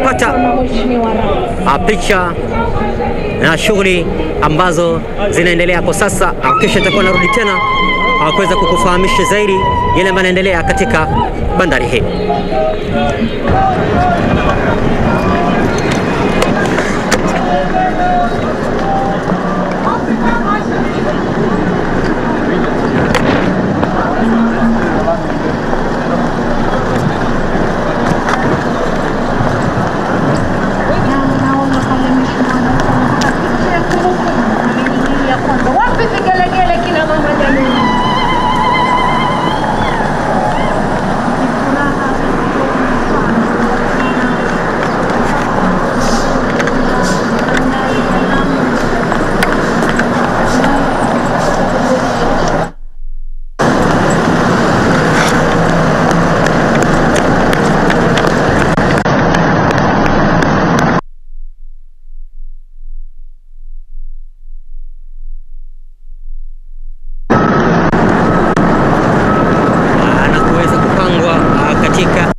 kupata uh, picha na shughuli ambazo zinaendelea kwa sasa. Uh, Kesho itakuwa narudi tena uh, kuweza kukufahamisha zaidi yale ambayo yanaendelea katika bandari hii. Wapi vigelegele kina mama jamani? uh, na kuweza kupangwa uh, katika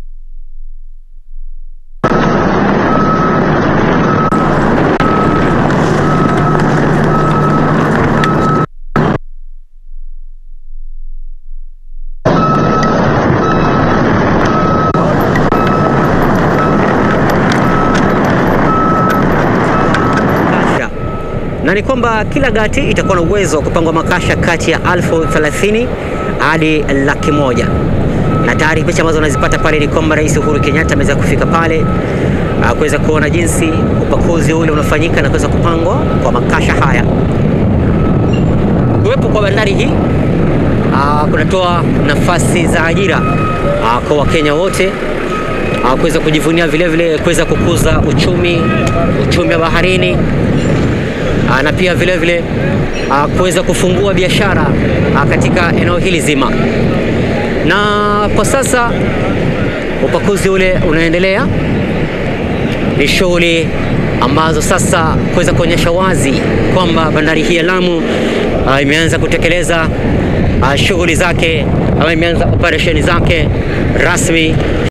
makasha na ni kwamba kila gati itakuwa na uwezo wa kupangwa makasha kati ya elfu thelathini hadi laki moja na tayari picha ambazo unazipata pale ni kwamba Rais Uhuru Kenyatta ameweza kufika pale ah, kuweza kuona jinsi upakuzi ule unafanyika na kuweza kupangwa kwa makasha haya. Kuwepo kwa bandari hii ah, kunatoa nafasi za ajira ah, kwa Wakenya wote ah, kuweza kujivunia vile vile kuweza kukuza uchumi uchumi wa baharini Ah, na pia vile vile ah, kuweza kufungua biashara ah, katika eneo hili zima. Na kwa sasa upakuzi ule unaendelea, ni shughuli ambazo sasa kuweza kuonyesha wazi kwamba bandari hii ya Lamu ah, imeanza kutekeleza ah, shughuli zake ama imeanza operesheni zake rasmi.